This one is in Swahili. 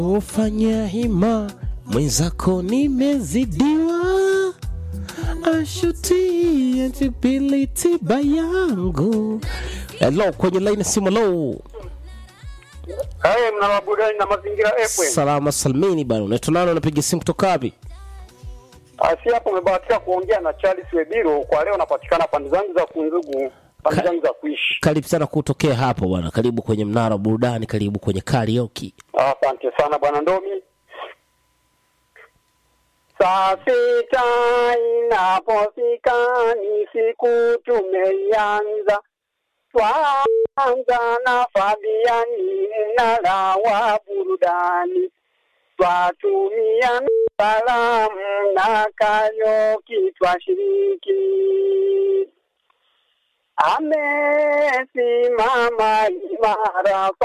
ufanya hima mwenzako nimezidiwa ashuti antibili tiba yangu Hello, kwenye laini simu low Haya, mna burudani na mazingira FM. salama salmini bana unaitwa nani unapiga simu kutoka wapi Asi hapo umebahatika kuongea na Charles Webiro. Kwa leo napatikana pande zangu za Kunzugu, pande Ka- zangu za kuishi. karibu sana kutokea hapo bwana karibu kwenye mnara wa burudani karibu kwenye karaoke Asante sana bwana Ndomi. Saa sita inapofika ni siku tumeianza, twaanza na Fabiani mnara wa burudani, twatumia salamu na Karaoke twashiriki. Amesimama imara